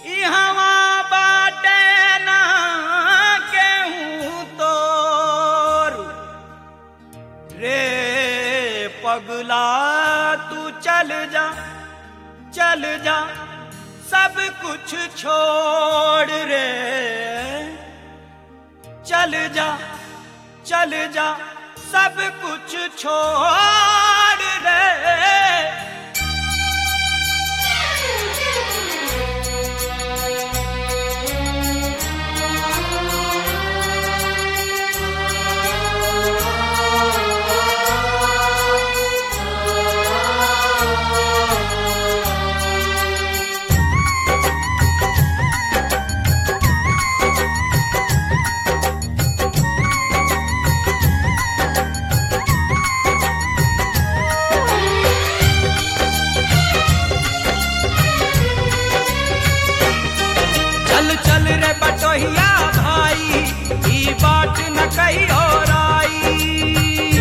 इहवा बाटे ना केहू तोर रे पगला तू चल जा चल जा सब कुछ छोड़ रे चल जा चल जा सब कुछ छोड़ रे चल चल रे बटोहिया भाई ई बात न कही और आई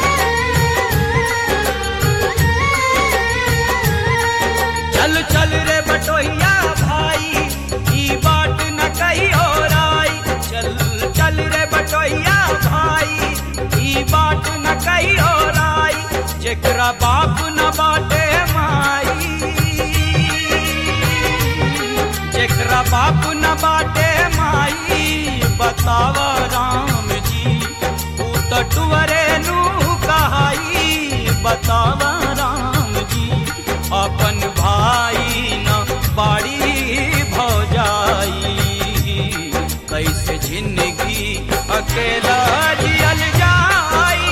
चल चल रे बटोहिया भाई ई बात न कही और आई चल चल रे बटोहिया भाई ई बात न कही और आई जेकरा बाप न बाटे माई जेकरा बाप न बाटे माई बताव राम जी तू तो टुअरे नू कहाई बताव राम जी अपन भाई न बाड़ी भौजाई कैसे जिंदगी अकेला जियल जाई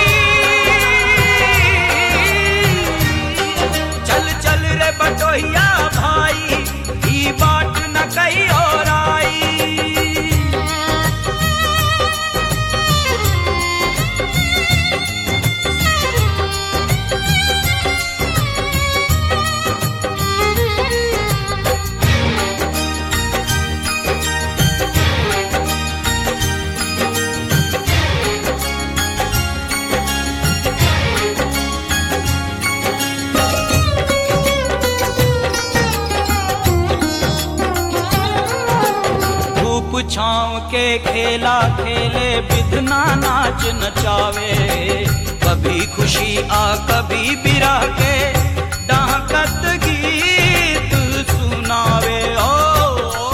चल चल रे बटोहिया भाई ई बात न कही और आई धूप छाँव के खेला खेले बिधना नाच नचावे कभी खुशी आ कभी बिरा के डाकत गीत सुनावे ओ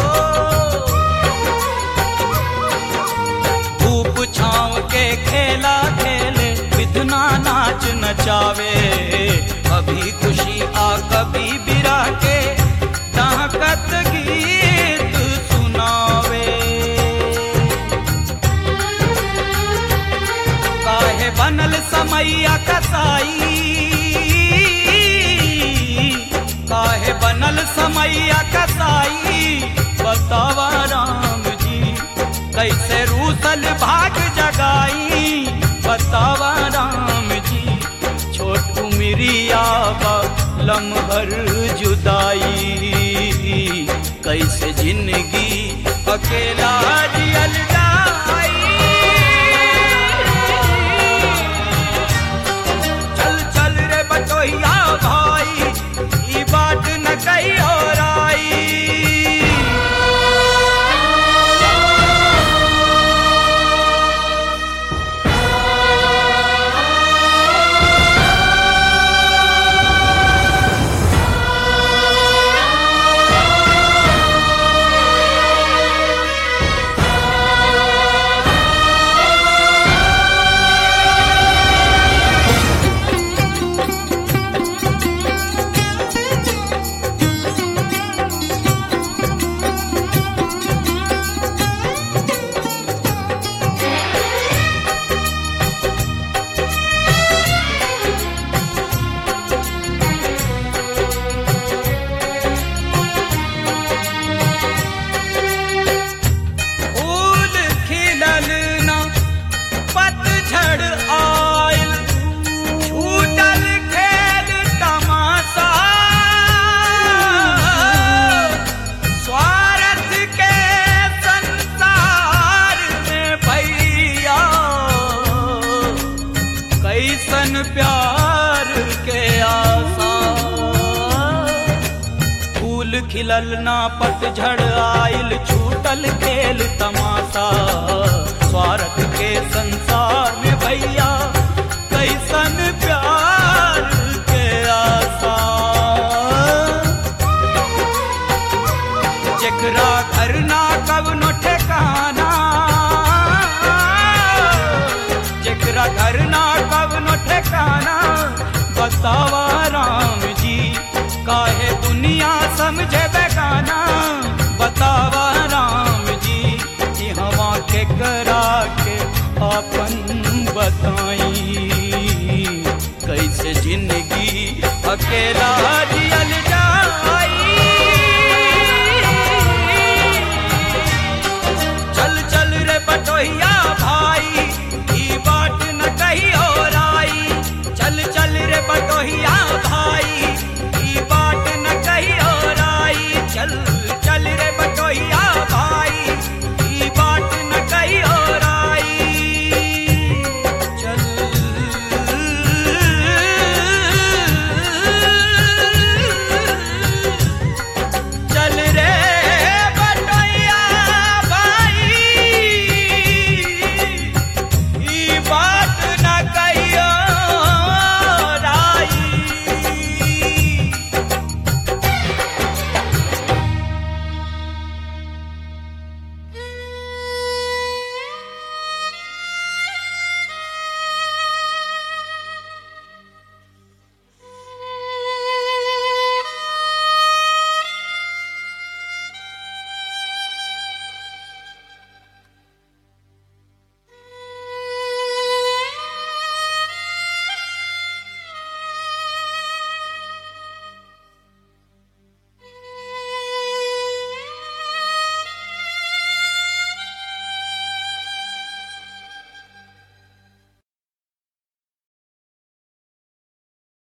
धूप छाँव के खेला खेले बिधना नाच नचावे कभी खुशी आ कभी बिरा के डाकत गीत सुनावे काहे बनल समैया कसाई काहे बनल समैया कसाई बतावा राम जी कैसे रूसल भाग जगाई बतावा राम जी छोट उमरिया बा लमहर जुदाई कैसे जिंदगी अकेला जियल जाई चल चल रे बटोहिया भाई ई बात न कही और आई फूल खिलल ना पतझड़ आइल छूटल खेल तमाशा स्वार्थ के संसार में भैया कैसन प्यार के आशा जेकरा घर ना कवनो ठेकाना जेकरा घर ना कवनो ठेकाना बतावा राम जी काहे दुनिया समझे बेगाना बतावा राम जी कि हवा के करा के अपन बताई कैसे जिंदगी अकेला जियल जाई